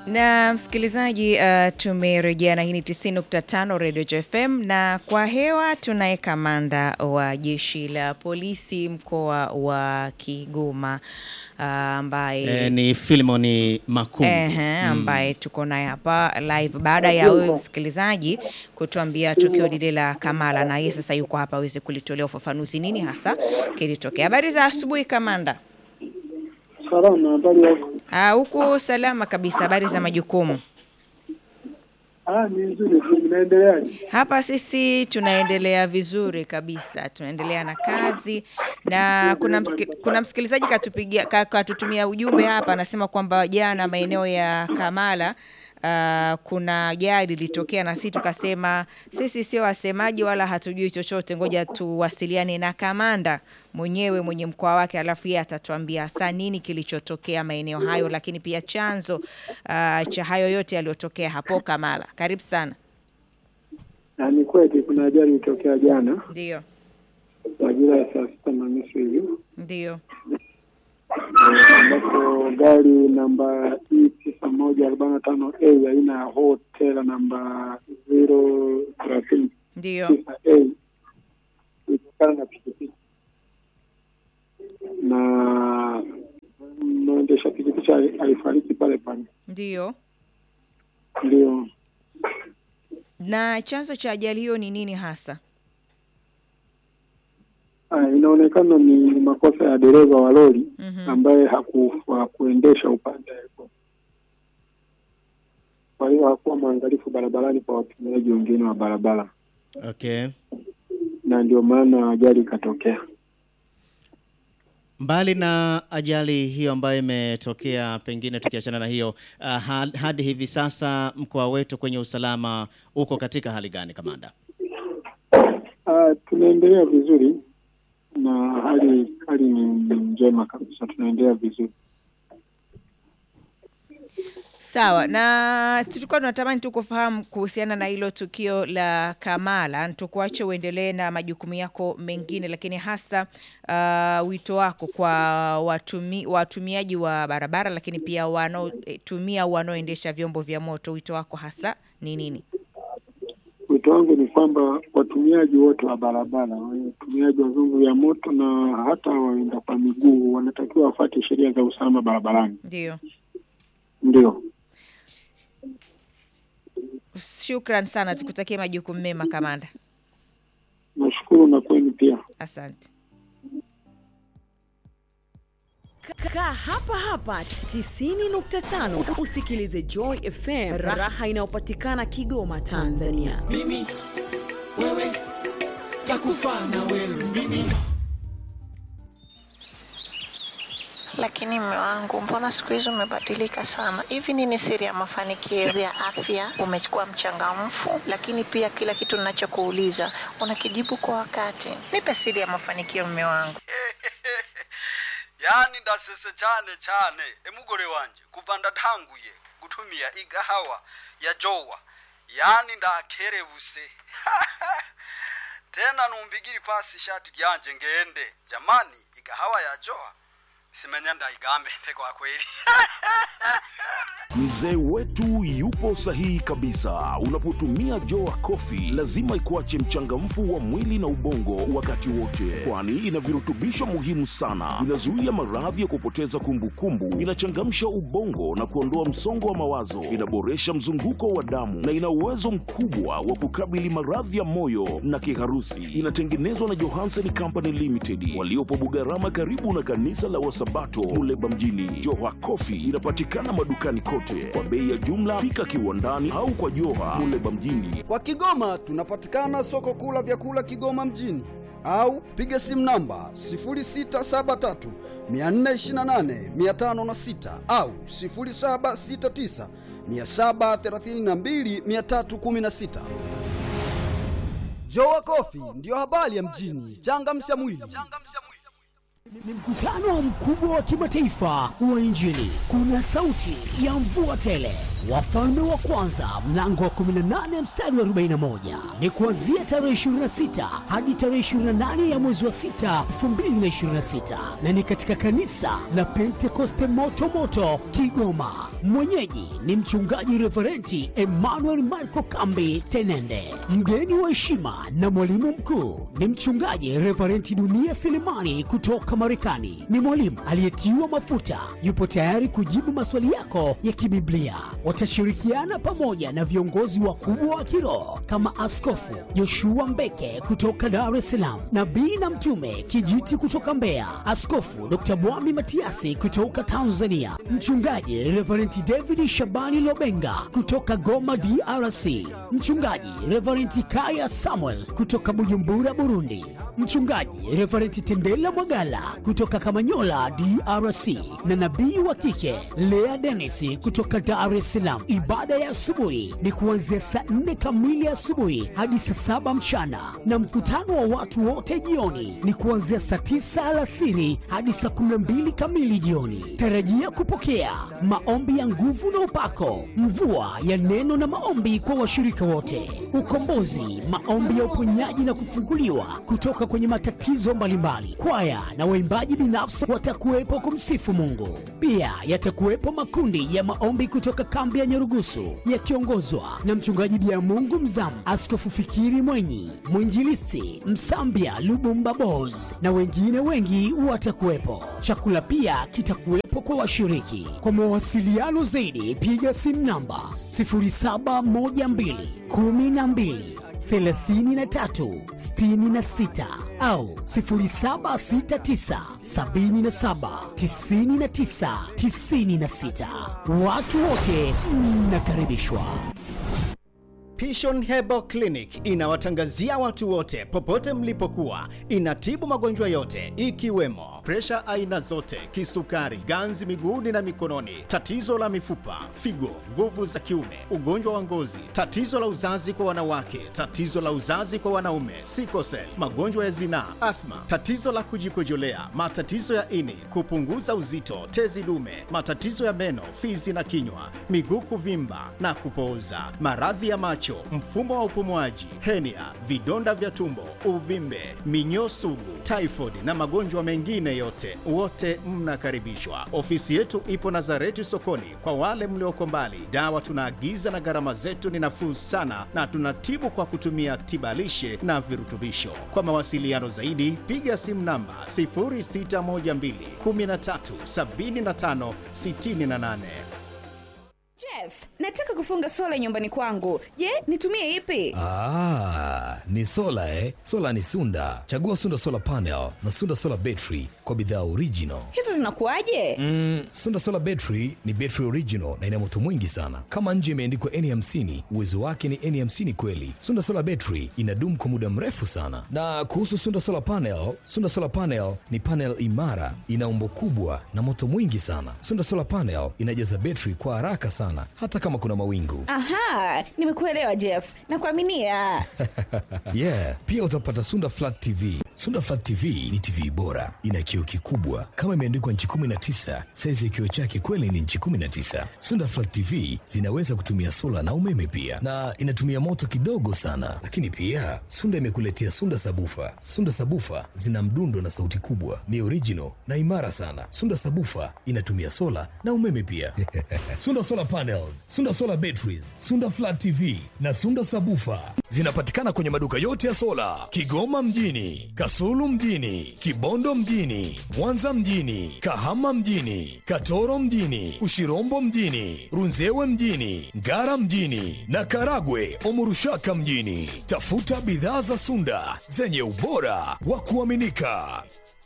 Na msikilizaji, uh, tumerejea na hii ni 90.5 Radio JFM, na kwa hewa tunaye kamanda wa jeshi la polisi mkoa wa Kigoma uh, ambaye E, ni Filimoni Makum. Ehe, ambaye tuko naye hapa live baada ya wewe msikilizaji kutuambia tukio lile la Kamala, na yeye sasa yuko hapa aweze kulitolea ufafanuzi nini hasa kilitokea. Habari za asubuhi kamanda. Salama, habari yako? Ah, huku salama kabisa. Habari za majukumu? Ah, ni nzuri tu, mnaendeleaje? Hapa sisi tunaendelea vizuri kabisa, tunaendelea na kazi na kuna msiki, kuna msikilizaji katupigia ka- katutumia ujumbe hapa, anasema kwamba jana maeneo ya Kamala Uh, kuna ajali ilitokea na sisi tukasema sisi sio wasemaji wala hatujui chochote, ngoja tuwasiliane na kamanda mwenyewe mwenye mkoa wake, alafu yeye atatuambia hasa nini kilichotokea maeneo hayo, lakini pia chanzo uh, cha hayo yote yaliyotokea hapo Kamala. Karibu sana. Na ni kweli kuna ajali ilitokea jana Ndio, majira ya saa sita na nusu hivi ndio. eh, ambapo gari namba E tisa moja arobaini na tano A aina ya hotela namba zero thelathini Ndio, tisa A ilitokana na pikipiki na mwendesha pikipiki ali- alifariki pale pale. ndio. Ndio Na chanzo cha ajali hiyo ni nini hasa? Ah, inaonekana ni makosa ya dereva wa lori Mhm. ambaye haku- hakuendesha upande alikuwa. Kwa hiyo hakuwa mwangalifu barabarani kwa watumiaji wengine wa barabara, Okay. na ndio maana ajali ikatokea. Mbali na ajali hiyo ambayo imetokea, pengine tukiachana na hiyo uh, ha- hadi hivi sasa mkoa wetu kwenye usalama uko katika hali gani, kamanda? Ah, tunaendelea vizuri na hali hali ni njema kabisa, tunaendelea vizuri. Sawa, na tulikuwa tunatamani tu kufahamu kuhusiana na hilo tukio la Kamala. Tukuache uendelee na majukumu yako mengine, lakini hasa uh, wito wako kwa watumi, watumiaji wa barabara, lakini pia wanaotumia wanaoendesha vyombo vya moto, wito wako hasa ni nini? Wito wangu ni kwamba watumiaji wote wa barabara, watumiaji wa vyombo vya moto na hata waenda kwa miguu wanatakiwa wafuate sheria za usalama barabarani. Ndio, Ndio. shukran sana, tukutakie majukumu mema kamanda. Nashukuru na kwenu pia. Asante. Kaa hapa hapa 90.5 usikilize Joy FM, raha inayopatikana Kigoma, Tanzania. mimi wewe takufa na wewe mimi Lakini mme wangu, mbona siku hizi umebadilika sana? Hivi nini siri ya mafanikio ya afya? Umekuwa mchangamfu, lakini pia kila kitu ninachokuuliza unakijibu kwa wakati. Nipe siri ya mafanikio, mme wangu. yani ndasese cyane cyane emugore wanje kuva ndatanguye gutumia igahawa ya jowa yani ndakerebuse tena numbigiri pasi ishati ryanje ngende jamani igahawa ya jowa simenya ndaigambe kwa kweli Mzee wetu yupo sahihi kabisa. Unapotumia Joa Coffee lazima ikuache mchangamfu wa mwili na ubongo wakati wote, kwani ina virutubisho muhimu sana. Inazuia maradhi ya kupoteza kumbukumbu, inachangamsha ubongo na kuondoa msongo wa mawazo, inaboresha mzunguko wa damu na ina uwezo mkubwa wa kukabili maradhi ya moyo na kiharusi. Inatengenezwa na Johansen Company Limited waliopo Bugarama, karibu na kanisa la Wasabato Muleba mjini. Joha Coffee inapatikana madukani kote kwa bei ya jumla. Fika kiwandani au kwa Joha Muleba mjini. Kwa Kigoma tunapatikana soko kuu la vyakula Kigoma mjini au piga simu namba 0673 428 506 au 0769 732 316. Jowa Coffee ndiyo habari ya mjini. Changamsha mwili. ni mkutano mkubwa wa kimataifa wa injili kuna sauti ya mvua tele Wafalme wa kwanza mlango wa 18 mstari wa 41 ni kuanzia tarehe 26 hadi tarehe 28 ya mwezi wa 6 2026, na ni katika kanisa la Pentekoste moto moto Kigoma. Mwenyeji ni mchungaji Reverenti Emmanuel Marco Kambi Tenende. Mgeni wa heshima na mwalimu mkuu ni mchungaji Reverenti Dunia Selemani kutoka Marekani. Ni mwalimu aliyetiwa mafuta, yupo tayari kujibu maswali yako ya kibiblia. Watashirikiana pamoja na viongozi wakubwa wa kiroho kama Askofu Joshua Mbeke kutoka Dar es Salaam, nabii na mtume Kijiti kutoka Mbeya, Askofu Dr. Mwami Matiasi kutoka Tanzania, mchungaji Reverend David Shabani Lobenga kutoka Goma DRC, mchungaji Reverend Kaya Samuel kutoka Bujumbura Burundi, mchungaji Reverend Tendela Mwagala kutoka Kamanyola DRC, na nabii wa kike Lea Dennis kutoka Dar es Salaam. Ibada ya asubuhi ni kuanzia saa nne kamili asubuhi hadi saa saba mchana, na mkutano wa watu wote jioni ni kuanzia saa tisa alasiri hadi saa kumi na mbili kamili jioni. Tarajia kupokea maombi ya nguvu na upako, mvua ya neno na maombi kwa washirika wote, ukombozi, maombi ya uponyaji na kufunguliwa kutoka kwenye matatizo mbalimbali. Kwaya na waimbaji binafsi watakuwepo kumsifu Mungu. Pia yatakuwepo makundi ya maombi kutoka kambi ya Nyarugusu yakiongozwa na mchungaji Bia Mungu Mzamu, Askofu Fikiri Mwenyi, mwinjilisti Msambia Lubumba Bos na wengine wengi watakuwepo. Chakula pia kitakuwepo kwa washiriki. Kwa mawasiliano zaidi, piga simu namba 0712 12 33 66 au 0769 77 99 96. Watu wote mnakaribishwa. Pishon Herbal Clinic inawatangazia watu wote popote mlipokuwa. Inatibu magonjwa yote ikiwemo presha aina zote, kisukari, ganzi miguuni na mikononi, tatizo la mifupa, figo, nguvu za kiume, ugonjwa wa ngozi, tatizo la uzazi kwa wanawake, tatizo la uzazi kwa wanaume, sikosel, magonjwa ya zinaa, athma, tatizo la kujikojolea, matatizo ya ini, kupunguza uzito, tezi dume, matatizo ya meno, fizi na kinywa, miguu kuvimba na kupooza, maradhi ya macho, mfumo wa upumuaji, henia, vidonda vya tumbo, uvimbe, minyoo sugu, typhoid na magonjwa mengine yote, wote mnakaribishwa. Ofisi yetu ipo Nazareti sokoni. Kwa wale mlioko mbali, dawa tunaagiza na gharama zetu ni nafuu sana, na tunatibu kwa kutumia tibalishe na virutubisho. Kwa mawasiliano zaidi, piga simu namba 0612 13 75 68. Jeff, nataka kufunga sola nyumbani kwangu. Je, nitumie ipi? Ah, ni sola eh? Sola ni Sunda. Chagua Sunda Solar Panel na Sunda Solar Battery kwa bidhaa original. Hizo zinakuwaje? Mm, Sunda Solar Battery ni battery original na ina moto mwingi sana. Kama nje imeandikwa N50, uwezo wake ni N50 kweli. Sunda Solar Battery inadumu kwa muda mrefu sana. Na kuhusu Sunda Solar Panel, Sunda Solar Panel ni panel imara, ina umbo kubwa na moto mwingi sana. Sunda Solar Panel inajaza battery kwa haraka sana hata kama kuna mawingu. Aha, nimekuelewa Jeff. Nakuaminia. yeah, pia utapata Sunda Flat TV. Sunda Flat TV ni TV bora, ina kioo kikubwa kama imeandikwa nchi 19. Saizi ya kioo chake kweli ni nchi 19. Sunda Flat TV zinaweza kutumia sola na umeme pia, na inatumia moto kidogo sana. Lakini pia Sunda imekuletea Sunda Sabufa. Sunda Sabufa zina mdundo na sauti kubwa, ni original na imara sana. Sunda Sabufa inatumia sola na umeme pia. Sunda Solar Panels, Sunda Solar Batteries, Sunda Flat TV na Sunda Sabufa zinapatikana kwenye maduka yote ya sola Kigoma mjini, Kasulu mjini, Kibondo mjini, Mwanza mjini, Kahama mjini, Katoro mjini, Ushirombo mjini, Runzewe mjini, Ngara mjini na Karagwe Omurushaka mjini. Tafuta bidhaa za Sunda zenye ubora wa kuaminika.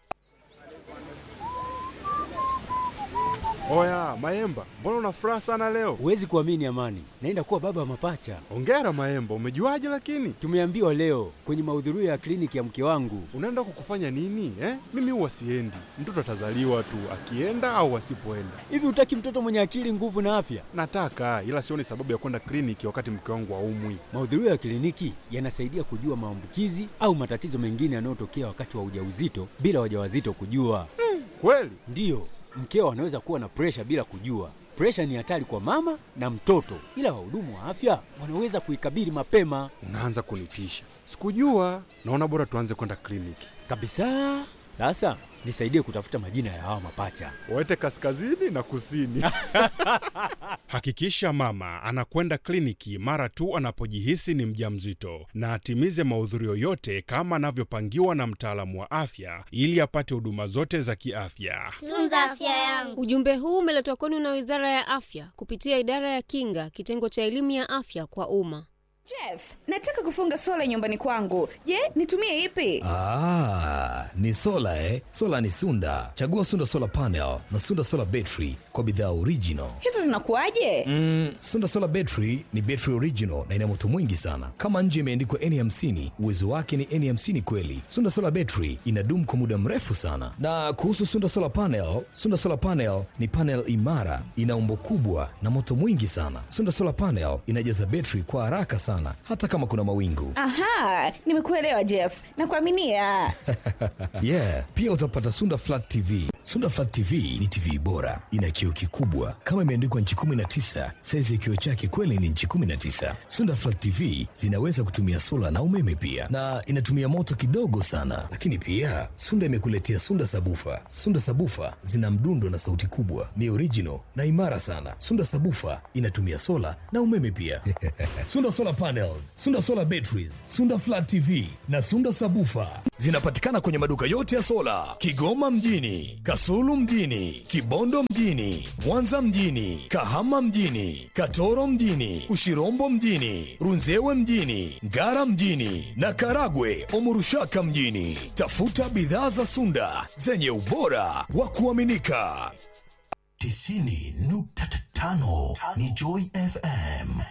Oya Maemba, mbona una furaha sana leo? Huwezi kuamini Amani, naenda kuwa baba wa mapacha. Ongera Maemba, umejuaje lakini? Tumeambiwa leo kwenye mahudhurio ya kliniki ya mke wangu. Unaenda kukufanya nini eh? Mimi huwa siendi, mtoto atazaliwa tu akienda au asipoenda. Hivi hutaki mtoto mwenye akili, nguvu na afya? Nataka, ila sioni sababu ya kwenda kliniki wakati mke wangu haumwi. Mahudhurio ya kliniki yanasaidia kujua maambukizi au matatizo mengine yanayotokea wakati wa ujauzito bila wajawazito kujua. Hmm, kweli? Ndiyo, mkeo anaweza kuwa na presha bila kujua. Presha ni hatari kwa mama na mtoto, ila wahudumu wa afya wanaweza kuikabili mapema Unaanza kunitisha. Sikujua. Naona bora tuanze kwenda kliniki. kabisa. Sasa nisaidie kutafuta majina ya hawa mapacha. Waete kaskazini na kusini. Hakikisha mama anakwenda kliniki mara tu anapojihisi ni mjamzito na atimize mahudhurio yote kama anavyopangiwa na mtaalamu wa afya ili apate huduma zote za kiafya. Tunza afya yangu. Ujumbe huu umeletwa kwenu na Wizara ya Afya kupitia Idara ya Kinga, kitengo cha elimu ya afya kwa umma. Jeff, nataka kufunga sola nyumbani kwangu. Je, nitumie ipi? Ah, ni sola eh? Sola ni Sunda. Chagua Sunda Solar Panel na Sunda Solar Battery kwa bidhaa original. Hizo zinakuwaje? Mm, Sunda Solar Battery ni battery original na ina moto mwingi sana. Kama nje imeandikwa N50, uwezo wake ni N50 kweli. Sunda Solar Battery inadumu kwa muda mrefu sana. Na kuhusu Sunda Solar Panel, Sunda Solar Panel ni panel imara, ina umbo kubwa na moto mwingi sana. Sunda Solar Panel inajaza battery kwa haraka sana hata kama kuna mawingu. Aha, nimekuelewa Jeff. Nakuaminia. yeah, pia utapata Sunda Flat TV. Sunda Flat TV ni TV bora, ina kioo kikubwa kama imeandikwa nchi 19. Saizi ya kioo chake kweli ni nchi 19. Sunda Flat TV zinaweza kutumia sola na umeme pia, na inatumia moto kidogo sana. Lakini pia Sunda imekuletea Sunda Sabufa. Sunda Sabufa zina mdundo na sauti kubwa, ni original na imara sana. Sunda Sabufa inatumia sola na umeme pia. Sunda Solar Panels, Sunda Solar Batteries, Sunda Flat TV na Sunda Sabufa zinapatikana kwenye maduka yote ya sola Kigoma mjini, Kasulu mjini, Kibondo mjini, Mwanza mjini, Kahama mjini, Katoro mjini, Ushirombo mjini, Runzewe mjini, Ngara mjini na Karagwe Omurushaka mjini. Tafuta bidhaa za Sunda zenye ubora wa kuaminika. tisini nukta tano ni Joy FM.